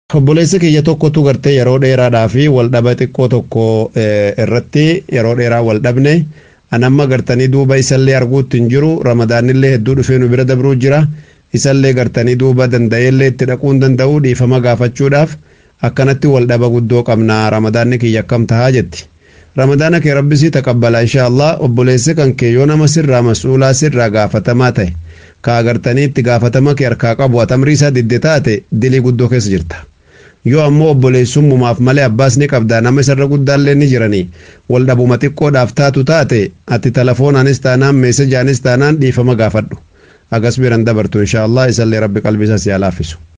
obboleessa kiyya tokkotu gartee yeroo dheeraadhaa fi wal dhaba xiqqoo tokko irratti yeroo dheeraa wal dhabne anamma gartanii duuba isallee arguutti hin jiru ramadaanillee hedduu dhufee nu bira dabruu jira isallee gartanii duuba danda'eellee itti dhaquu hin danda'u dhiifama gaafachuudhaaf akkanatti wal dhaba guddoo qabna ramadaanni kiyya akkam tahaa jetti ramadaana kee rabbisii taqabbala inshaallah obboleessi kan kee yoo nama sirraa mas'uulaa sirraa gaafatamaa ta'e ka agartanii itti gaafatama kee harkaa qabu atamrii isaa didde taate dilii guddoo keessa jirta yoo ammoo obboleessummumaaf malee abbaas ni qabda nama isarra guddaallee ni jiranii wal dhabuma xiqqoodhaaf taatu taate ati telefoonaanis taanaan meesejaanis taanaan dhiifama gaafadhu agas biran dabartu inshaallah isallee rabbi qalbii isaa si haa laaffisu